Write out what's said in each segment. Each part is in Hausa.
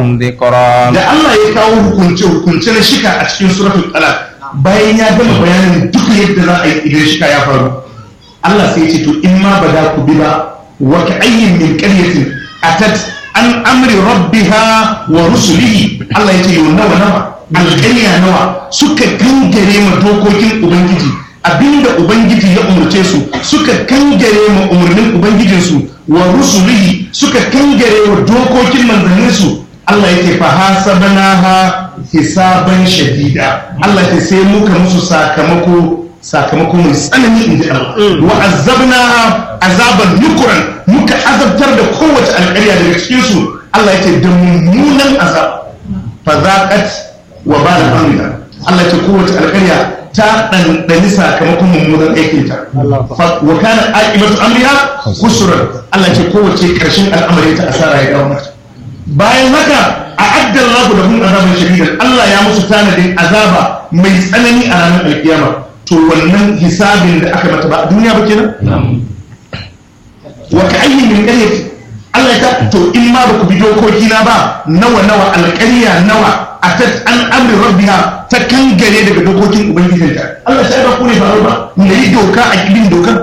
ذكرا da Allah ya kawo hukunce hukunce na shika a cikin suratul talaq bayan ya gama bayanin duk yadda za a yi idan shika ya faru Allah sai ya ce to in ma ba da ku bi ba wa ka ayyin min qaryatin atat an amri rabbiha wa rusulihi Allah ya ce yau nawa nawa alƙarya nawa suka kangare ma dokokin ubangiji abinda ubangiji ya umarce su suka kangare ma umarnin ubangijinsu wa rusulihi suka kangare wa dokokin manzanninsu Allah yake fa hasabnaha hisaban shadida Allah ya sai muka musu sakamako sakamako mai tsanani inji Allah wa azabnaha azaban nukuran muka azabtar da kowace alƙarya daga cikin su Allah yake da mummunan azab fa zaqat wa bala amriha Allah yake kowace alƙarya ta ɗanɗani sakamakon mummunan aikinta wa kana aqibatu amriha khusran Allah ce kowace ƙarshen al'amari ta asara ya dawo mata bayan haka a addar lahu da hun azaban shadidan Allah ya musu tanadin azaba mai tsanani a ranar alkiyama to wannan hisabin da aka mata ba a duniya ba kenan wa ka ayyin min qaryati Allah ta to in ma ba ku bi dokoki na ba nawa nawa alƙarya nawa atat an amri rabbiha ta kangare daga dokokin ubangijinta Allah sai ba ku ne faru ba ne yi doka a kibin dokan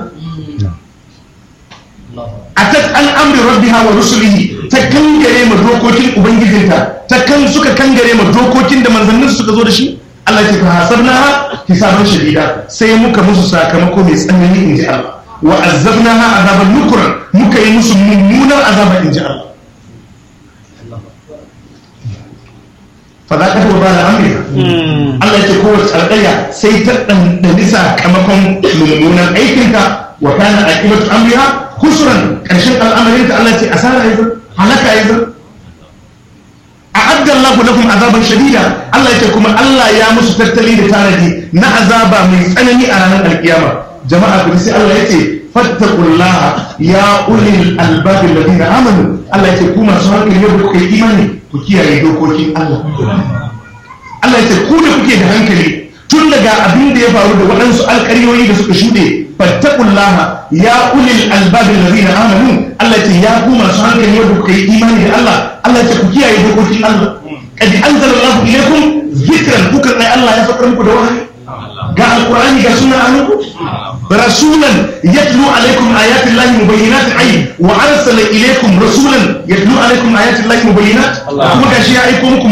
atat an amri rabbiha wa rusulihi ta kangare ma dokokin ubangijinta ta kan suka kangare ma dokokin da manzannin suka zo da shi Allah ya fa hasabnaha hisaban shadida sai muka musu sakamako mai tsanani inji Allah wa azabnaha azaban nukran muka yi musu mummunan azaba inji Allah fadaƙar wa ba da amurka Allah ce kowace alƙarya sai ta ɗanɗani sakamakon mummunan aikinka wa kana aƙibatu amriha kusuran ƙarshen al'amarinta Allah ce asara ya zan halaka ya zan a addan laku lakum azaban shadida Allah ce kuma Allah ya musu tattali da tanadi na azaba mai tsanani a ranar alkiyama jama'a ku sai Allah ya ce fattakullaha ya ulil albabin ladina amanu Allah ya ce ku masu hankali yau kuka yi imani ku kiyaye dokokin Allah Allah ya ce ku da kuke da hankali tun daga abin da ya faru da waɗansu alƙaryoyi da suka shuɗe fattakullaha ya ulil albabin ladina amanu Allah ya ce ya ku masu hankali yau kuka yi imani da Allah Allah ya ce ku kiyaye dokokin Allah kad anzalallahu ilaykum zikran kuka tsaye Allah ya faɗa muku da wahayi ga alqur'ani ga sunna anku رسولا يتلو عليكم آيات الله مبينات أي وأرسل إليكم رسولا يتلو عليكم آيات الله مبينات كما كان شيء